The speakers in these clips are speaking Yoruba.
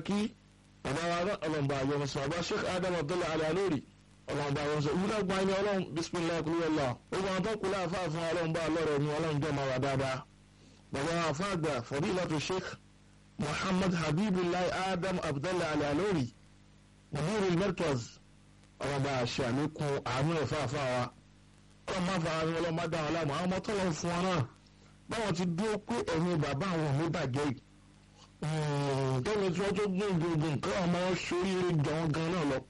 kí bàbá wa náà ọlọ́mọba àyọ̀nù sọ bàbá sheikh adam abdullahi alayalori ọlọ́mọba àyọ̀nù sọ ìwúlẹ̀ gba ẹni ọlọ́run bisimilayi kulúwẹ̀lá gbogbo àwọn tó kú láàfáà fún ọlọ́mọba ọlọ́rọ̀ ni ọlọ́run jẹ́ máa wà dáadáa bàbá wa àfáàgbà fadilatu sheikh muhammad habibullahi adam abdullahi alayalori mudirul markaz ọlọ́mọba àṣẹ àlékún àánú ẹ̀fà àfáà wa ọlọ́mọ àfáà ni ọlọ́mọ dáhùn láàmú àwọn ọmọ tó lọ fún wọn náà báwọn ti dúró pé ẹ̀yin bàbá àwọn ò ní bàjẹ́ yìí tẹ́lẹ̀ tí wọ́n tó gbé gbogbo nǹkan ọmọ sóríire jọ̀wọ́n gan náà lọ.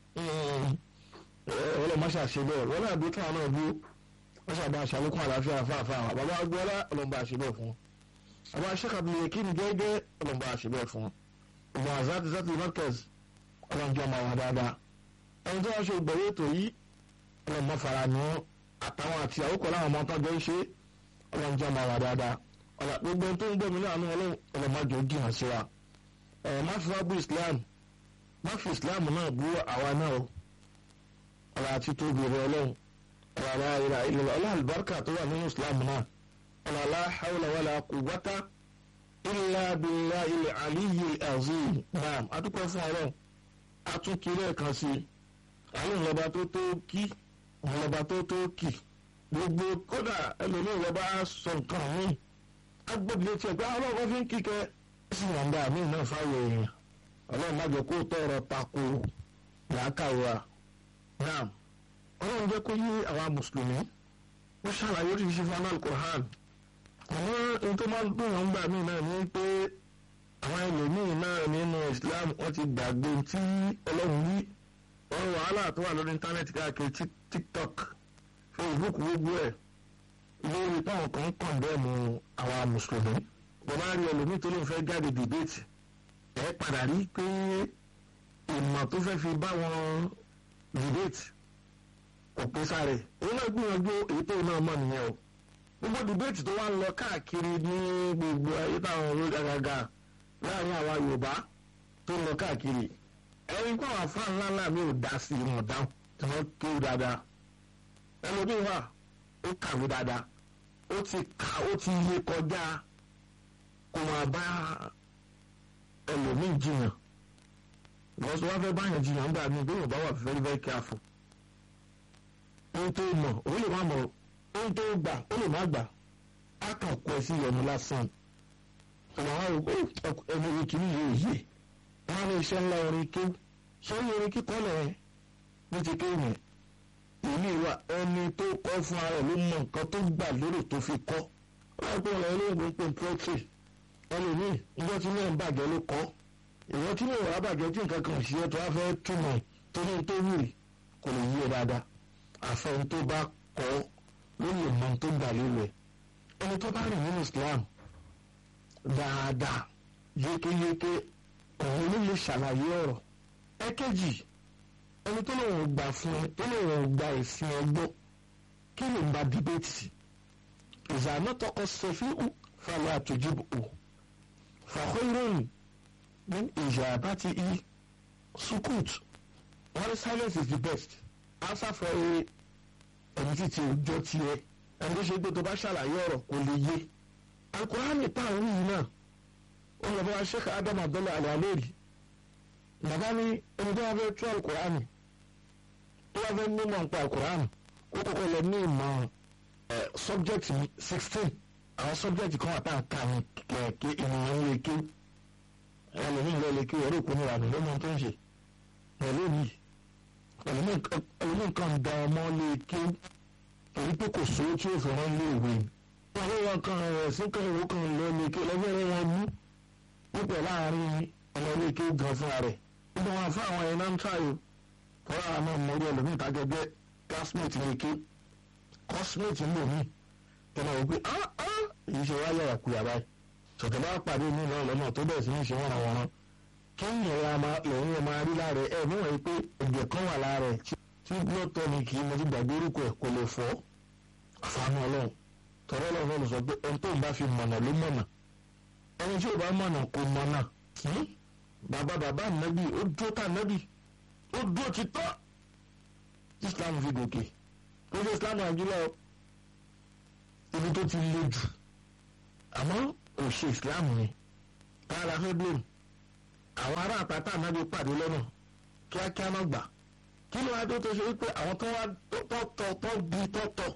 ọlọ́mọ ṣàṣe bẹ́ẹ̀ wọ́n náà dúró káwọn náà dúró wọ́n ṣàbá aṣàlékún àlàáfíà fáfá àwọn bàbá agbọ́lá ọlọ́mọ àṣẹ bẹ́ẹ̀ fún wọn. bàbá aṣẹ́kàbíyẹ kí ni gẹ́gẹ́ ọlọ́mọ àṣẹ bẹ́ẹ̀ fún wọn. ìgbà àzáàtì sátì markaz ọlọ́njọ́ máa wà dáadáa. ẹni tó wá ṣe ìgbẹ̀wé ètò yìí ọlọ́mọ fara ni wọn àtàwọn àti àwòkọ́ láwọn ọmọ tó jọ ń ṣe ọlọ́njọ́ máa wà dáadáa ọ̀la gbogbo tó ń gbọ́ mi láàánú ọlọ́mọdé ó jìnnà sí wa ẹ̀ má fi wá bú islam má fi islam náà bú àwa náà o ọ̀la àti tóbi rẹ ọlọ́run ọ̀la aláìra ilẹ̀ ọ̀la àlùbáríkà tó wà nínú islam náà ọ̀la aláhàwùlà wàlà quwwata illa billahi ilẹ̀ aliyu azim naam adúpẹ́ fún ọlọ́run atúnkiri ẹ̀kan sí àwọn ìlọba tó tó kí ìlọba tó tó kì gbogbo kódà ẹlòmíì ìlọba sọ nǹkan míì agbóbi etí ẹgbẹ́ ọlọ́run fi ń kíkẹ́ sí yàǹda mi náà fáwọn èèyàn ọlọ́run má jẹ́ kó tọrọ tako làákàwé wa náà ọlọ́run jẹ́ kó yí àwa mùsùlùmí ó ṣàlàyé oríṣiríṣi fún anáàlú Qur'an àwọn ohun tó máa ń dùn wọn gbà mí náà ní pé àwọn ẹlòmíín náà nínú Islam wọ́n ti gbàgbé tí ọlọ́run wí wọ́n wàhálà tó wà lórí íńtánẹ́ẹ̀tì káàkiri TikTok Facebook gbogbo ẹ̀ lórí táwọn kan kàn bẹ́ẹ̀ mu àwa mùsùlùmí bàbá rí ẹlòmíì tó ló ń fẹ́ jáde dìbéètì ẹ padà rí pé ìmọ̀ tó fẹ́ fi bá wọn dìbéètì kò pé sáré òun náà gbìyànjú èyí tó náà mọ̀ nìyẹn o gbogbo dìbéètì tó wá ń lọ káàkiri ní gbogbo ayé táwọn orí gàgàgà láàrin àwa Yorùbá tó ń lọ káàkiri ẹni pé àwọn afáàn ńlá ńlá mi ò dá sí ìmọ̀ dáhùn tí wọ́n kéwù dáadáa ẹlòmíì wà ó kàwé dáadáa ó ti kà ó ti yé kọjá kó máa bá ẹlòmíì jiyàn lọ́sọ̀ wá fẹ́ báyàn jiyàn ń gbà mí bí yóò bá wà very very careful ohun tó mọ̀ ó lè má mọ̀ ohun tó gbà ó lè má gbà á kàn kó ẹ sí ìyọnu lásán ọ̀nà wa rò pé ẹni orí kìíní yóò yé wọn á ní iṣẹ́ ńlá orin kéwù sọ́yìn orin kíkọ́ lẹ̀ ní ti kéwù yẹn ìlú wa ẹni tó kọ́ fún ara ló mọ nǹkan tó gbà lérò tó fi kọ́ láìpẹ́ ọ̀rọ̀ olóògbé ń pè poetry ẹlòmíì ìjọ tí náà ń bàjẹ́ ló kọ́ ìwọ tí náà wàá bàjẹ́ tí nǹkan kan ṣe é tó wá fẹ́ túmọ̀ tó ní tó wù kò lè yí ẹ dáadáa àfẹn tó bá kọ́ ló lè mọ tó gbà lérò ẹ ẹni tó bá rìn nínú Islam dáadáa yékéyéké òun ló lè ṣàlàyé ọ̀rọ̀ ẹ̀kejì ẹni tó lóun gbà fún ẹ tó lóun gba ìsìn ẹgbọ́ kí ló ń ba dìbẹ́tì ìzànà tọkọ sọfí ù fàlẹ́ àtòjìbò ù fàkó ìròyìn ní ìjà bá ti í sukut wọn silence is the best answer for a ẹni títí òjò tiẹ̀ ẹni tó ṣe pé tó bá ṣàlàyé ọ̀rọ̀ kò lè yé alukurani táwọn yìí náà ó lọ bá Sheikh Adam Abdullahi Al-Aleri bàbá ní ẹni tó wá fẹ́ tú alukurani tó wá fẹ́ mímọ̀ nípa alukurani ó kọ́kọ́ lọ ní ìmọ̀ subject sixteen àwọn subject kan wà tá à ń kà ní kẹ̀kẹ́ ènìyàn lè ké ẹlòmíì lọ lè ké ẹ̀rọ ìpinnu ìlànà lọ́mọ tó ń ṣe pẹ̀lú mi ẹlòmíì kan da ọmọ lè ké torí pé kò sówó tí ó fi rán lé ìwé mi àwọn wọn kan rẹ̀ sí kan ìwé kan lọ lè ké lọ́gbẹ́rẹ́ wọn mú púpọ̀ láàrin ọmọ ilé ké gan fúnra rẹ̀ nígbà wọn fún àwọn ẹ̀yìn náà ń tààyò fọlá àwọn ọmọ orí ẹlòmíì tàgẹ́gẹ́ classmate lè ké cosmate ń lò mí tẹ̀lé wọ́n pé ah ah èyí ṣe wáyà àkúyà báyìí sọ̀tẹ̀ bá pàdé mi náà lọ́nà tó bẹ̀rẹ̀ sí ní ṣe wọ́n àwọn ọ̀ràn kí ìyẹn lòun yẹn máa rí lára ẹ̀ mú wọ̀nyí pé ẹ̀jẹ̀ kan wà lára ẹ̀ tí blood tonic mo ti gbàgbé orúkọ ẹ̀ kò lè fọ́ àfààní ọlọ́run tọ́rọ́ ọlọ́run ló sọ pé ẹni tó ń bá fi mọ̀nà ló mọ̀nà ẹni tí ò bá mọ̀nà kò mọ̀nà bàbá bàbá nàbì ó dúró tà nàbì ó dúró ti tọ́ Islam fi gòkè ó ṣe Islam nàìjíríà ibi tó ti le jù àmọ́ òṣè Islam ni káàlà fẹ́ blame àwọn ará àtàtà ànábì pàdé lọ́nà kíákíá náà gbà kí ló wá dé tó ṣe wípé àwọn tó wá tọ́tọ̀ tó bí tọ́tọ̀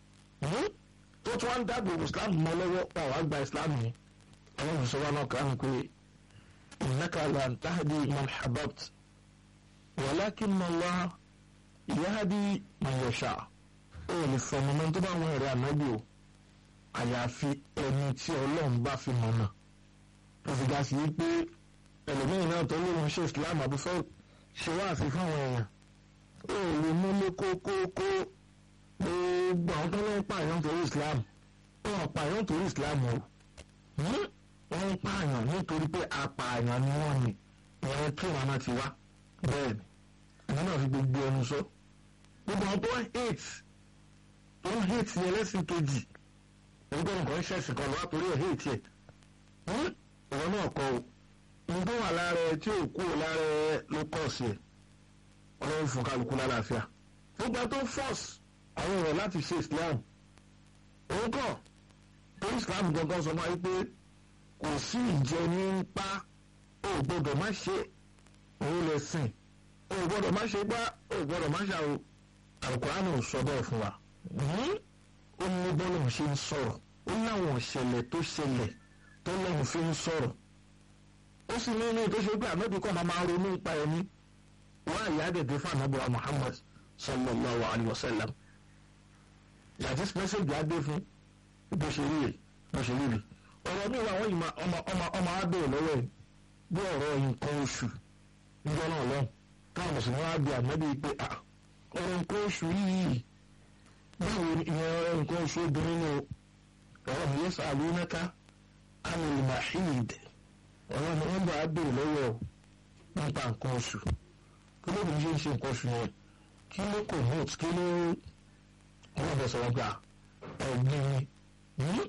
tó tún wá ń dáàbò islam mọ́ lọ́wọ́ pa wàá gba islam yẹn àwọn mùsùlùmí náà kàn án pé innaka lan tahdi man hababt walakinna Allah yahdi man yasha ó lè fọmọ náà tó bá wọn ẹ̀rẹ́ ànábì o àyàfi ẹni tí ọlọ́run bá fi mọ̀ náà tó fi ga sí pé ẹlòmíràn náà tó lóun ṣe islam àbúfẹ́ ṣe wá àfi fáwọn èèyàn ó lè múlé kókókó gbogbo àwọn tó ń pààyàn torí islam wọn pààyàn torí islam o wọ́n ń pààyàn nítorí pé apààyàn ni wọ́n ní ìyẹn kí wọn náà ti wá bẹ́ẹ̀ ni àwọn náà fi gbogbo ẹnu sọ gbogbo àwọn tó ń hate tó ń hate ní ẹlẹ́sìn kejì nígbà nǹkan ṣẹ̀sìn kan lọ́wọ́ torí ẹ̀ hate ẹ̀ ìwọ náà kọ o nǹkan wà lára ẹ tí ò kú lára ẹ ló kọ̀ sí ẹ ọlọ́run fún kálukú lálàáfíà gbogbo tó force àwọn èèyàn láti ṣe islam òun kọ̀ torí islam gangan sọ fún wa pé kò sí ìjẹ ní ń pa ó gbọ́dọ̀ má ṣe òun lè sìn ó gbọ́dọ̀ má ṣe gbá ó gbọ́dọ̀ má ṣàwò àlùkùránì ò sọ bẹ́ẹ̀ fún wa ó ní bọ́lá òun ṣe ń sọ̀rọ̀ ó láwọn ìṣẹ̀lẹ̀ tó ṣẹlẹ̀ tó lẹ́yìn fi ń sọ̀rọ̀ ó sì ní ilé tó ṣe pé ànábì kan máa máa ronú nípa ẹni wọ́n àyà dẹ̀dẹ̀ fún ànábì wa Muhammad sallallahu alayhi wa sallam yàtí mẹ́sẹ̀gì adé fún bó ṣe rí rè bó ṣe rí rè ọ̀rọ̀ mi wà wọ́n yìí ọmọ ọmọ ọmọ abẹ́rẹ́ lọ́wọ́ ẹ̀ bí ọ̀rọ̀ nǹkan oṣù níjọ́ náà lọ́hùn táwọn mùsùlùmí wá bí ànábì pé ọ̀rọ̀ nǹkan oṣù yìí báwo ni ìyẹn nǹkan oṣù obìnrin ni ọ̀rọ̀ mi yẹ sàlù mẹ́ta anil mahid ọ̀rọ̀ mi wọ́n bá abẹ́rẹ́ lọ́wọ́ nípa nǹkan oṣù kí ló dé ṣe ń ṣe nǹkan oṣù yẹn kí ló kò hot kí ló wọ́n bẹ̀ sọ̀rọ̀ gbà ẹ̀gbìn yìí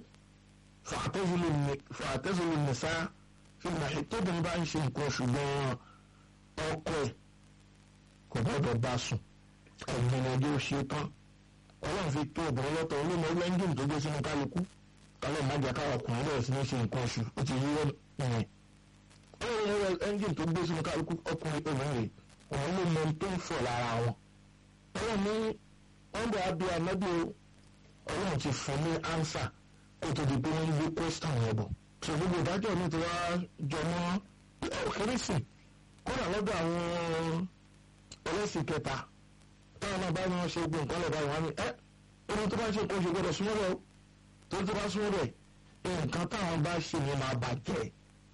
fàtẹ́sílẹ̀ nìsá fìlà tóbìnrin bá ń ṣe nǹkan oṣù gan-an ọkọ ẹ̀ kò gbọ́dọ̀ bá sùn ẹ̀gbìn ọjọ́ ṣe tán ọlọ́run fi tó obìnrin lọ́tọ̀ olómọ ẹ́ńjìn tó gbé sínú kálukú kálọ̀ májà káwọn ọkùnrin bẹ̀rẹ̀ sí ní ṣe nǹkan oṣù ó ti yí ìyẹn ọlọ́run ẹ́ńjìn tó gbé sínú kálukú ọkùnrin obìnrin òun ló mọ tó ń fọ̀ lára wọn ọlọ́run ní wọ́n bọ̀ abẹ́ ànábì ọlọ́run ti fún ní ánsà kó tó di pé wọ́n gbé question yẹn bọ̀. sọ gbogbo ìdájọ́ mi ti wá jọ mọ́ kérésì kódà lọ́dọ̀ àwọn ẹlẹ́sìn kẹta táwọn náà bá ní wọ́n ṣe gbé nǹkan lọ́dọ̀ àwọn àmì ẹ́ ẹni tó bá ṣe kó ṣe gbọ́dọ̀ súnmọ́ rẹ̀ tó tó bá súnmọ́ rẹ̀ nǹkan táwọn bá ṣe ni máa bàjẹ́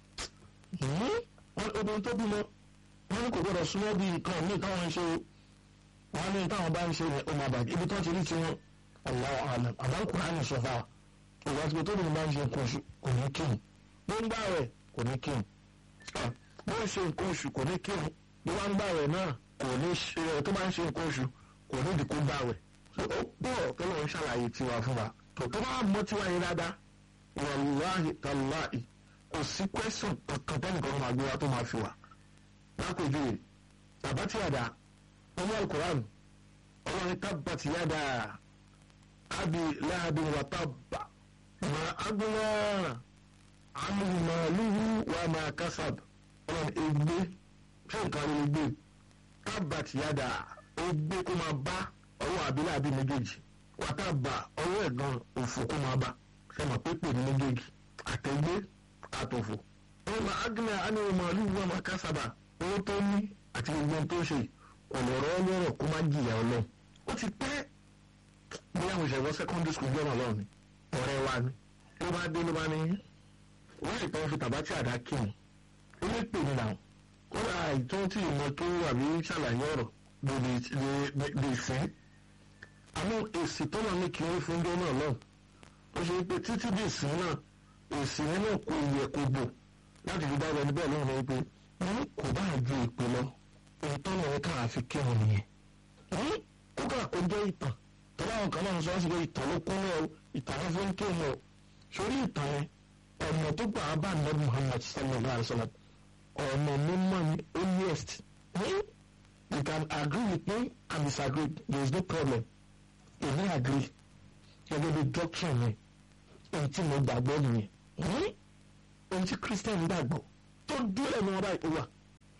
obìnrin tó bímọ wọ́n ní kò gbọ́dọ̀ súnmọ́ bí nǹkan míì táwọn ń ṣe wọ́n ní táwọn bá ń ṣe yẹn ó máa bàjẹ́ ibi tó ti rí tiwọn Allahu alam àmọ́ Kùránì sọ fáwọn ìwà tí tó bìnrin bá ń ṣe nǹkan oṣù kò ní kírun bó ń gbà rẹ̀ kò ní kírun bó ń ṣe nǹkan oṣù kò ní kírun bí wọ́n ń gbà rẹ̀ náà kò ní ṣe ẹ̀ tó bá ń ṣe nǹkan oṣù kò ní ìdíkú gbà rẹ̀ ó pọ̀ tó lọ́wọ́ ṣàlàyé tiwa fún wa tó tó bá mọ́ tiwa yẹn dáadáa wàláhì tàláhì kò sí kwẹ́sọ̀n kankan tẹ́nìkan máa gbé wa tó máa fi wà lápèjúwe bàbá tí àdá ọmọ alukoran ọlọ́run tábàtì yàdá abi láàbí wà tábà mà agbóná amúlùmọ́lùhù wà máa kásab ọlọ́run ègbé ṣé nǹkan ló gbé tábàtì yàdá ègbé kó máa bá ọwọ́ àbílẹ̀ àbí méjèèjì wà tábà ọwọ́ ẹ̀gbọ́n òfò kó máa bá ṣe mọ̀ pé pè ní méjèèjì àtẹ̀gbé àtòfò ọmọ agbóná amúlùmọ́lùhù wà máa kásaba owó tó ní àti gbogbo tó ṣe ọ̀lọ́rọ̀ ọlọ́rọ̀ kó má jìyà ọlọ́run ó ti pẹ́ bí àwọn ìṣẹ̀wọ́ secondary school jọ́nà lọ́run ni ọ̀rẹ́ wa ni ló bá dé ló bá ní wọ́n lè tán fi tàbátì àdá kírun ó lè pè ní làwọn ó ra ìtọ́ tí ìmọ̀ tó àbí ṣàlàyé ọ̀rọ̀ lè sìn àmọ́ èsì tó náà ní kí wọ́n fún jọ́nà lọ́run ó ṣe pé títí bí ìsìn náà èsì yẹn náà kò yẹ kó bò láti fi dábẹ́ níbẹ̀ lọ́run wípé wọ́n kò bá ju ìpè lọ ìtọ́ náà ká àfi kírun nìyẹn ó kà kó jẹ́ ìtàn tọ́lá àwọn kan náà sọ wọ́n sì pé ìtàn ló kún náà ìtàn wọn fi ń kírun o sórí ìtàn yẹn ọ̀nà tó gbà á bá nàbí Muhammad sallallahu alayhi wa sallam ọ̀nà mímọ́ ni earliest you can agree with me and disagree there is no problem èmi agree gẹ́gẹ́ bí doctrine mi èyí tí mo gbàgbọ́ nìyẹn èyí tí Christian gbàgbọ́ tó dúró ẹ̀mí wọn báyìí ó wà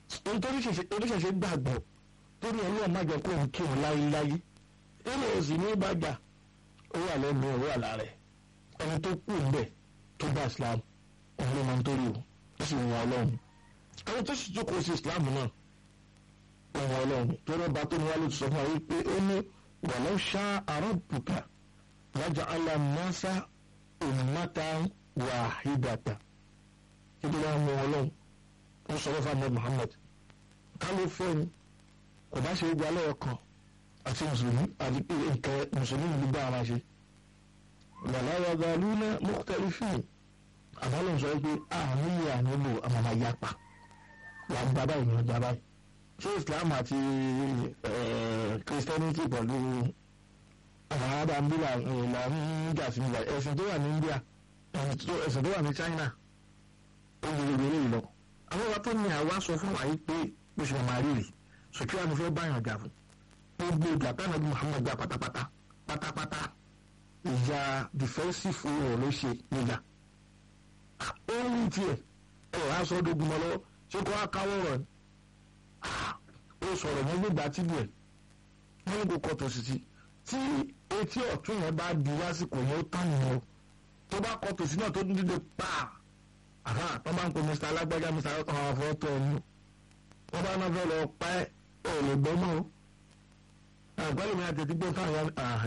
nítorí oníṣẹ̀ṣẹ̀ gbàgbọ́ torí ọlọ́run má jẹ́ kó ń kí wọn láyéláyé nínú òsì ní ìbàjá ó wà lẹ́nu ó wà lára ẹ̀ ẹni tó kú ńbẹ̀ tó bá islam òun ló máa ń torí o ó sì wọn ọlọ́run àwọn tó sì jókòó sí islam náà wọn ọlọ́run tó rọ́ bá tó ní wá ló ti sọ fún wa wípé ó ní walau sha'a rabbuka laja'ala an-nasa ummatan wahidatan kí ló wá ń wọn ọlọ́run ó sọ fún ahmed muhammad ká ló fẹ́ ni kò bá ṣe é gba lọ́wọ́ kan àti mùsùlùmí àti pé nǹkan mùsùlùmí ló bá ara ṣe wàlá yàgbà lúnà mukhtalifin àbálò sọ pé àmúlò ànílò àmàmà yapa wà gba báyìí ní ọjà báyìí ṣé islam àti christianity pẹ̀lú àwọn ará ambila ìlànà nígbà sí nígbà ẹ̀sìn tó wà ní india ẹ̀sìn tó wà ní china ó gbogbo eré ìlọ àwọn ọba tó ní àwa sọ fún wa yìí pé bó ṣe máa rí rè sọkí wa ni fẹ́ báyàn jà fún gbogbo ìjà táwọn ẹbí muhammad jà pátápátá pátápátá ìjà defensive war ló ṣe níjà ó ń rí tiẹ̀ ẹ̀ wá sọ dogun mọ́ lọ́wọ́ ṣé kó wá káwọ́ rọ̀ ni ó sọ̀rọ̀ yẹn gbégbá tìlú ẹ̀ wọ́n ní kó kọ́ tòsí tí etí ọ̀tún yẹn bá di lásìkò yẹn ó tán nìyẹn o tó bá kọ́ tòsí náà tó dídé pàà àhà wọ́n bá ń pe mr alágbájá mr ọkàn àwọn afọ́tọ̀ ẹnu wọ́n bá náà fẹ́ lọ pa ẹ́ ò lè gbọ́ mọ́ o àgbálẹ̀ mi àtẹ̀tí gbọ́ fáwọn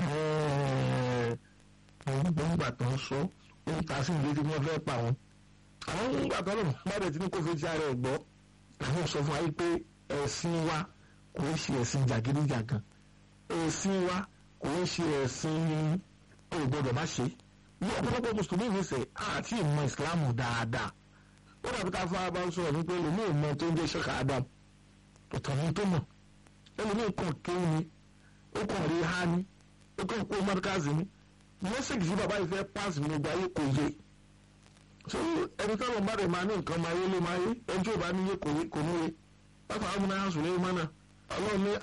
àwọn gbọ̀ngbà tó ń sọ ó ń ta sí ìdí tí wọ́n fẹ́ pa wọn. àwọn gbọ̀ngbà tó lọ bá dẹ̀ tí ní kó fi ti ara ẹ̀ gbọ́ àwọn sọ fún wa pé ẹ̀sìn wa kò ń ṣe ẹ̀sìn jàgídíjàgan ẹ̀sìn wa kò ń ṣe ẹ̀sìn ògbọ́dọ̀ má ṣe ní ọ̀pọ̀lọpọ̀ mùsùlùmí mi sẹ̀ àti ìmọ̀ ìsìlámù dáadáa ó dàbí ká fún abá sọ̀rọ̀ nípa ẹlòmíì mọ̀ tó ń jẹ́ ṣẹ́ka adam ọ̀tọ̀ ní tó mọ̀ ẹlòmíì kàn kéwù ni ó kàn rí ha ni ó kàn kó mọ́tíkàzì ni mẹ́sẹ̀gì sí bàbá yìí fẹ́ páàsì ní gbogbo ayé kò yé so ẹni tó lọ́n bá rẹ̀ máa ní nǹkan máa yé ló máa yé ẹni tí ò bá ní yé kò yé kò ní yé bákan àwọn ọmọdé sùn lẹ́yìn mọ́nà ọlọ́run ní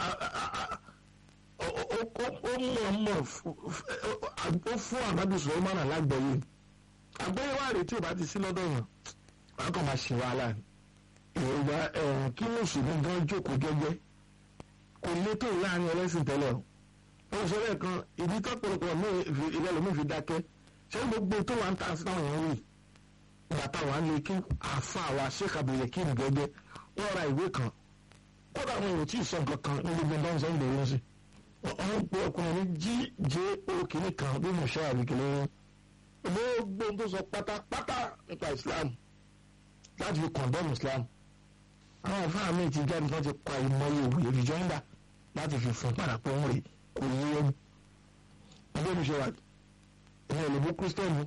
ó mọ̀ mọ̀ ó fún ànábì sọ̀rọ̀ mọ́nà lágbẹ̀yé àgbẹ̀yé wà rèé tí ò bá ti sí lọ́dọ̀ yàn wọn kàn máa ṣe wàhálà ìrora ẹ̀rùn kí mùsùlùmí gan jókòó jẹ́jẹ́ kò létò láàrin ẹlẹ́sìn tẹ́lẹ̀ o wọ́n sọ lẹ́ẹ̀kan ìdí tọ́pọ̀lọpọ̀ ní ìrẹ́lómi fi dákẹ́ ṣé gbogbo tó wà ń ta sí táwọn èèyàn rí bàtà wà ń lè kí àfa àwa ṣèkàbòyè kí n gẹ́gẹ́ wọ́n ra ìwé kan kódà àwọn èrò tí ì sọ nǹkan kan ní gbogbo ẹ̀dá ìṣẹ́ ìbẹ̀rẹ̀ ń sìn wọ́n ń pe ọkùnrin ní jíjẹ́ òkìní kan bí mo ṣe àbíkẹ́lẹ́ wọn gbogbo tó sọ pátápátá nípa Islam láti fi condemn Islam àwọn àfáà mi ti jáde láti pa ìmọ̀ye òwe rìjọ́ndà láti fi fún parapọ̀ ń rè kò yé ẹni ẹgbẹ́ mi ṣe wà ẹ̀yìn òlòbó kírísítẹ́nì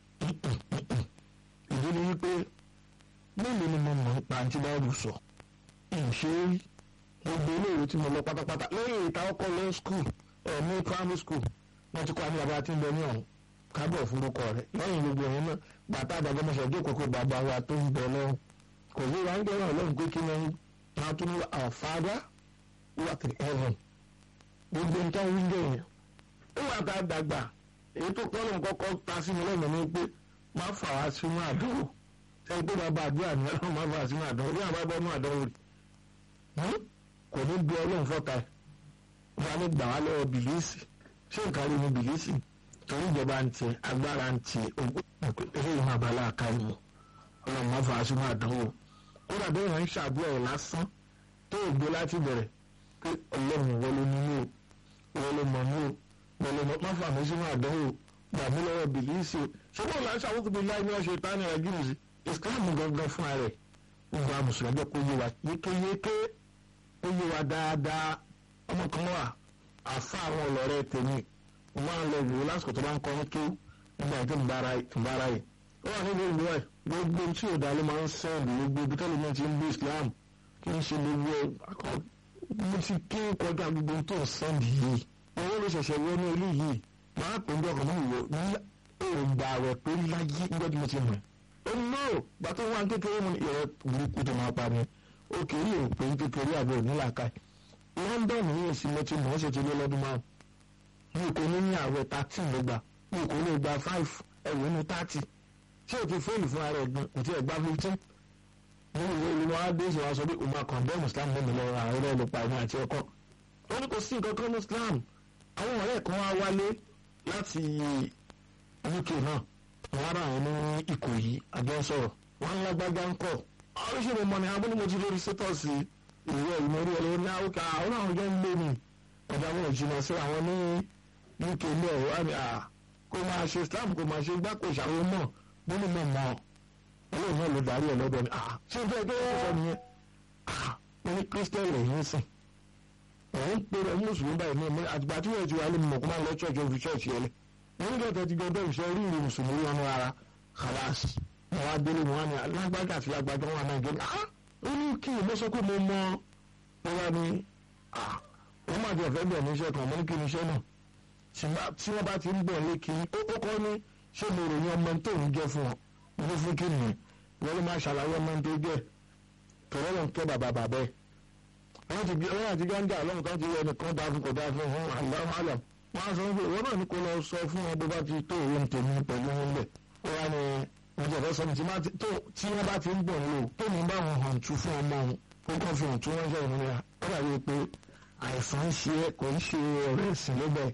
ìdí ni wípé mélòó ni mo mọ̀ nípa àǹtí báyìí sọ ìṣe gbogbo iléèwé tí mo lọ pátápátá lẹ́yìn ìta ọkọ̀ lọ skul ẹ̀ ní primary school wọ́n ti kọ́ àmì bàbá tí ń bẹ ní ọ̀hún kábọ̀ fúrúkọ rẹ̀ lẹ́yìn gbogbo ẹ̀yìn náà bàtà àdàgbọ́mọṣẹ́ jókòó kó bàbá wa tó ń bẹ lọ́rùn kò sí wa ń gbé wọn lọ́rùn pé kí ni wọ́n tún ní our father who art in heaven gbogbo nǹkan ń gbé yẹn nígbà tá a dàgbà èyí tó kọ́ lóun kọ́kọ́ ta sí mi lẹ́nu ni pé má fà wá sínú àdánwò ṣe pé bàbá àdúrà ní ọlọ́run má fà wá sínú àdánwò bí àbá bọ́ nú àdánwò rẹ̀ kò ní bí ọlọ́run fọ́ta ẹ̀ wọ́n á ní gbà wá lọ́wọ́ bìlíìsì ṣé nǹkan rí ni bìlíìsì torí ìjọba ń tiẹ̀ agbára ń tiẹ̀ eléyìí máa bá láàka ìmọ̀ ọlọ́run má fà wá sínú àdánwò kódà bẹ́ẹ̀ wọ́n ń ṣàdúrà ẹ̀ lásán tó o gbé láti bẹ̀rẹ̀ pé ọlọ́run wọ́n ló ní mí o wọ́n ló mọ̀ mí o wọ́n ló má fà mí sínú àdánwò gbà mí lọ́wọ́ bìlíìsì ṣùgbọ́n là ń ṣàwùjọ bí láì ní ọ̀ṣẹ̀ ìtàn ẹ̀rọ gírí sí ìsìláàmù gangan fún ara ẹ̀ gbogbo àwọn mùsùlùmí ẹgbẹ́ kó yé wa yékéyéké ó yé wa dáadáa ọmọ kan wà àfa àwọn ọlọ́rẹ́ tèmi mo máa ń lọ ìwò lásìkò tó bá ń kọ́ ní kí nígbà tí ń bára yìí ó wà nínú ìlú ẹ̀ gbogbo tí òdà ló máa ń sẹ́ẹ̀dì gbogbo ibi tẹ́lẹ̀ náà ti ń gbé Islam kí n ṣe gbogbo ẹ̀ mo ti ké kọjá gbogbo tó ń sẹ́ẹ̀dì yìí owó ló ṣẹ̀ṣẹ̀ wọ ní ilé yìí máa pè ń dọ́kàn mọ́ ìwọ ní òǹgbà rẹ̀ pé láyé nígbà tí mo ti mọ̀ ó no gbàtọ́ wà kékeré mu ìrẹ́ burúkú tó máa pa ni ó kéré ò pé kékeré àbẹ̀ òní làákà London ní èsì mo ti mọ̀ ọ́ ṣe ti lé lọ́dún márùn mi kò ní ní àwẹ̀ thirteen ló gbà mi kò ní gba five ẹ̀wọ̀n ní thirty ṣé o ti fóònù fún ara ẹ̀ gan kò tí ẹ̀ gba fifteen nínú ìwé ìlú wọn á dé ìṣòro aṣọ bí umar condemn islam lẹ́nu lọ́wọ́ àwọn ẹlẹ́nu pa ẹ̀mí àti ọkọ ó ní kò sí nǹkan kan ní islam àwọn ọ̀rẹ́ kan wá wálé láti uk náà wọn ará àwọn ní ìkòyí àjọ sọ̀rọ̀ wọn ń lágbájá ń kọ̀ oríṣiríṣi mọ̀ ní abúlé mo ti lórí sétọ́ọ̀sì ìwé ìmọ̀rí ẹ̀rọ ní àwòká àwọn àwọn ọjọ́ ń gbé mi ọ̀dà wọn ò jìnnà sí àwọn ní uk ní ọ̀rọ̀ wá ní à kó máa ṣe islam kó máa ṣe gbáko ìṣàwọn mọ̀ nínú mọ̀ mọ́ ọlọ́run náà ló darí ẹ̀ lọ́dọ̀ ni ah ṣé ìfẹ́ kí wọ́n sọ nìyẹn ah wọ́n ní kírísítẹ́nì rẹ̀ yín sìn òun ń pèrè mùsùlùmí báyìí ní ẹ̀mí àtìgbà tí wọ́n ti wà lé mọ̀ kó máa lọ ṣọ́ọ̀ṣì òfin ṣọ́ọ̀ṣì yẹn lẹ̀ wọ́n ní kẹ́tẹ́ ti gbọdọ̀ ìṣe rí ìrìn mùsùlùmí wọn ara khalas wọn wá délé wọn ni alágbájá àti alágbájá wọn máa gé ah ó ní kí ni mo sọ pé mo mọ wọn wá ní ah wọ́n máa jẹ ọ̀fẹ́ bẹ̀ ní iṣẹ́ kan mo ní kí ni iṣẹ́ náà tí wọ́n bá ti ń bọ̀ lé kí ó kọ́ ní ṣé mo ròyìn ọmọ tó ń jẹ́ fún ọ mo fún kí nìyẹn wọ́n ló máa ṣàlàyé ọmọ tó jẹ́ tọ́lọ́ ló ń kẹ́ bàbá bàbá ẹ̀ wọ́n ti wọ́n àti gáńgà lọ́hùn kan ti rẹ̀ nìkan dáa fún kò dáa fún ọ̀hún àlọ́ àlọ́ wọ́n á sọ pé ìwọ náà ní kó lọ sọ fún wọn bó bá ti tó òwe tèmi pẹ̀lú wọn lẹ̀ ó wá ní wọ́n jẹ́ fẹ́ sọ tí wọ́n bá ti ń bọ̀ lò tó ní bá wọn hàn tú fún ọmọ wọn ó kàn fi hàn tú wọn jẹ́ ìmúra ó dàbí pé àìsàn ń ṣe kò ń ṣe ọ̀rẹ́ ìsìn lọ́bẹ̀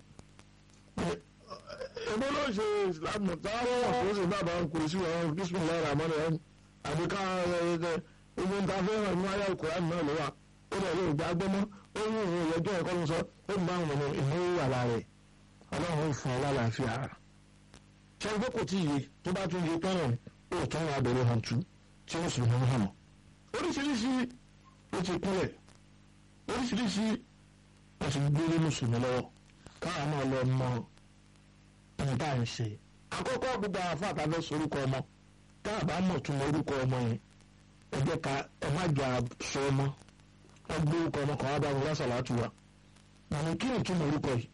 èmi ló ṣe ìsìlámù táwọn ọ̀pọ̀ ṣe bàbá ń kò sí ọ̀rọ̀ bísímìlá ìràmọ́lẹ̀ ẹ̀ àbí ká ogun ta fẹ́ràn ní ayé ìkùránì náà ló wà ó dẹ̀ lè gbà gbọ́mọ́ ó ní ìwé ìyẹjọ́ ẹ̀kọ́ ló sọ ó ní báwọn ọmọ ìnáwó wà lára ẹ̀ ọlọ́run fún ọ lálàáfíà ara ṣé ẹgbẹ́ kò tí ì yé tó bá tún yé tọ́rọ̀ ó tún wà bẹ̀rẹ̀ hàn tú tí ó sì mú hàn mọ́ oríṣiríṣi ó ti kúnlẹ̀ oríṣiríṣi ó ti gbélé mùsùlùmí lọ́wọ́ káwọn náà lọ mọ ẹni tá à ń ṣe àkọ́kọ́ gbogbo àwọn afọ àtàlẹ́ sorúkọ ọmọ tá a bá mọ̀ tún orúkọ ọmọ yẹn ẹ jẹ́ ká ẹ má jà sọ ọmọ ẹ gbé orúkọ ọmọ kan wá bá mi lọ́sàlá tù wá àmì kí ni túmọ̀ orúkọ yìí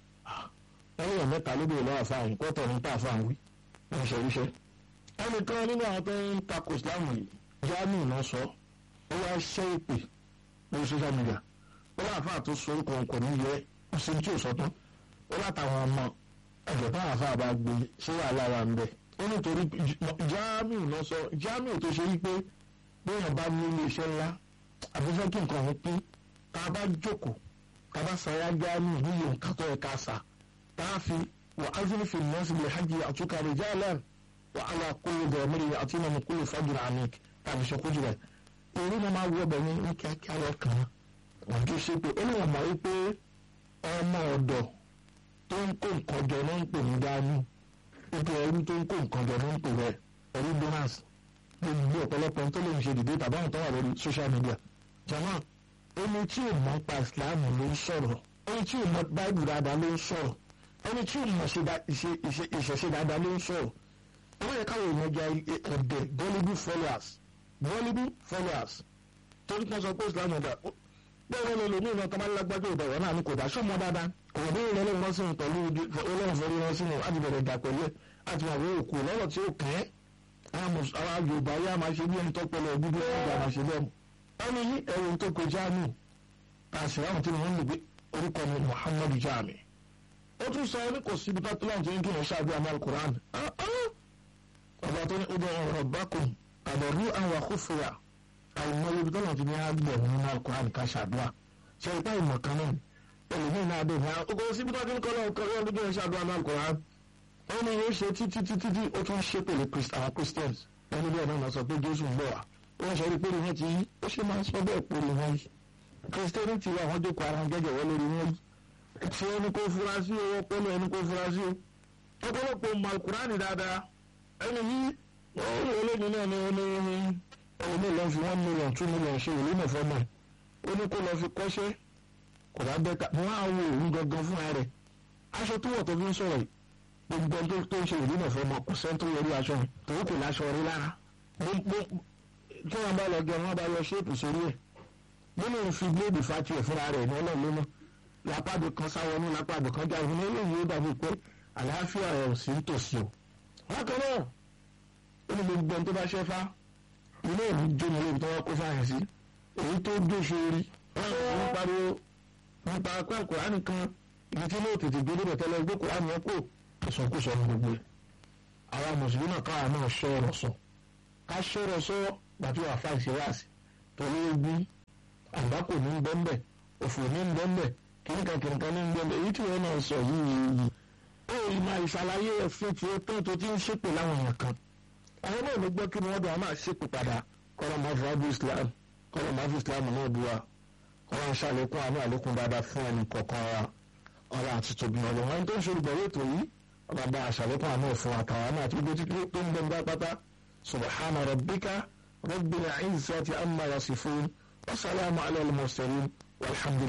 ẹni yàn mẹ́ta ló bèèrè lọ́wọ́ àfáàyàn kọ́tọ̀ ní tá àfáàyàn wí wọ́n ṣe ríṣẹ́ ẹnìkan nínú àwọn tó ń takò Islam yìí jáàmù náà sọ ó wá ṣẹ́ ìpè lórí social media ó láàfáà tó sọ orúkọ wọn kò ní yẹ ó sì tí ò sọ tán ó látàwọn ọmọ ẹ̀jẹ̀ táwọn àfáà bá gbé ṣé wàhálà wà ń bẹ̀ ó nítorí jáàmù náà sọ jáàmù tó ṣe wípé bóyá bá ní ilé iṣẹ́ ńlá àbúfẹ́ kí nǹkan ọ̀hún pín tá a bá jókòó tá a bá sáyà jáàmù níyì nǹkan tó yẹ ká sà tá a fi wà á fi fi nọ́ọ̀sì lè hajj àtúkà rẹ̀ jáàlán wà á lọ kúlù bẹ̀rẹ̀ àti ìmọ̀ kúlù fàjìrì àmìk tàbí ṣe kújù rẹ̀ èyí ni máa wọ bẹ̀yìn ní kíákíá lọ́kàn wọ́n tó ṣe pé ó ní wọ́n mọ̀ wípé ọmọ ọ̀dọ̀ tó ń kó nǹkan jọ ló ń pè ní dání ipò ẹrú tó ń kó nǹkan jọ ló ń pè rẹ̀ ẹrú bonus gbogbo ọ̀pọ̀lọpọ̀ tó lè ṣe dìde tàbí àwọn tó wà lórí social media jama ẹni tí ò mọ̀ pa Islam ló ń sọ̀rọ̀ ẹni tí ò mọ̀ Bible dáadáa ló ń sọ̀rọ̀ ẹni tí ò mọ̀ ìṣẹ̀ṣe dáadáa ló ń sọ̀rọ̀ wọ́n yẹ káwọn èèyàn jẹ ọ̀dẹ̀ gullible followers gullible followers torí kan sọ pé Islam ọ̀dà bẹ́ẹ̀ ló lè ní ìran tọ́mọ́ lágbájọ́ ìdá ìwọ náà ní kò dá sọ́mọ́ dáadáa kò bí ìrìn ọlọ́run rán sínú pẹ̀lú ọlọ́run fẹ́rí rán sínú láti bẹ̀rẹ̀ ìdá pẹ̀lú ẹ̀ láti máa wọ òkú lọ́rọ̀ tí ó kẹ́ àwọn Yorùbá yá máa ṣe bí ẹni tó pẹ̀lú ọdún bí ẹni máa ṣe bẹ́ẹ̀ wọ́n ní ẹ̀rù tó kọ jáàmù àṣẹ àwọn tí wọ́n ń lò pé orúkọ mi Muhammadu jáàmì ó tún sọ ní kò síbi tó láwọn tó ń kí wọn ṣáàbí àmọ́ alukur'an ọba tó ní ó bẹ̀rẹ̀ ọ̀rọ̀ bákùn àbẹ̀rù àwọn àkófòyà àìmọye ibi tó lọ́n ti ní àgbẹ̀ nínú alukur'an ká ṣàdúrà ṣe ìpá ìmọ̀ kan náà ẹlòmíín náà dé ní ọkọ̀ síbi tó ti ń kọ́ lọ́wọ́ kọ́ lọ́wọ́ tó ń ṣàdúrà ní alukur'an wọ́n ní yóò ṣe títí títí tí ó tún ṣe pẹ̀lú àwọn Christians ẹni bẹ́ẹ̀ náà sọ pé Jésù ń bọ̀ wá wọ́n ṣe rí pé wọ́n ti yí ó ṣe máa ń sọ bẹ́ẹ̀ pé wọ́n yí Christianity wà wọ́n jókòó ara gẹ́gẹ́ wọ́n lórí wọ́n yí tí ẹni kó fura sí owó pẹ́lú ẹni kó fura sí o ọ̀pọ̀lọpọ̀ malkurani dáadáa ẹni yí wọ́n rí olóyìn náà ní oní ẹni ní lọ́ọ́ fi one million two million ṣe ìlú náà fọ́mọ̀ ó ní kó lọ́ọ́ fi kọ́ṣẹ́ kò bá bẹ́ẹ̀ ká wọ́n á wo òun gangan fúnra rẹ̀ aṣọ tó wọ̀ tó fi ń sọ̀rọ̀ gbogbo ọjọ́ tó ń ṣe ìlú náà fọ́mọ̀ kò sẹ́ni tó yọrí aṣọ yẹn tòun kò láṣọ rí lára tí wọ́n bá lọ gẹ wọ́n bá yọ ṣéèpù sórí ẹ̀ nínú fi bléèdì fati ẹ̀ fúnra rẹ̀ ní ọlọ́run lónà lápàdé kan sáwọnú lápàdé kan jáde ní eléyìí ó dàbí pé àlàáfíà rẹ̀ ò sí nítòsí o. bákan náà ó ní gbogbo ẹni tó bá ṣẹ́fá ilé ìlú jóni lóbi tó wọ́n kó fáyà sí èyí tó dóṣe rí wọ́n ń pariwo nípa apá kùránì kan ibi tí lóò tètè gbé débẹ̀ tẹ́lẹ̀ gbé kùránì yẹn kó ìsọkúsọ ní gbogbo ẹ̀. àwa mùsùlùmí náà káwa náà ṣọ́ ọ̀rọ̀ sọ ká ṣọ́rọ̀ sọ gbàtí wàá fà ìṣèwàsì torí ogun àgbákò ní bẹ́ńbẹ́ òfò ní bẹ́ńbẹ́ kìnìkan kìnìkan ní bẹ́ńbẹ́ èyí tí wọ́n náà sọ yìí ó yìí máa ìṣàlàyé ẹ̀fín tí ó tán tó ti ń ṣépè láwọn èèyàn kan àwọn náà ló gbọ́ kí wọ́n dùn á máa ṣépè padà kọ́lọ́ máa fi wájú Islam kọ́lọ́ máa fi Islam náà bu wa kọ́lọ́ ń ṣàlékún àánú àlékún dáadáa fún ẹnì kọ̀ọ̀kan wa ọ̀rọ̀ àti tòbí ọ̀rọ̀ wọn tó ń ṣe olùgbọ̀wé ètò yìí ọba bá aṣàlékún àánú fún àtàwọn náà àti gbogbo tó ń bẹ nígbà pátá subhana rabbika rabbil izzati amma yasifun wa salamu ala al-mursalin walhamdulillah.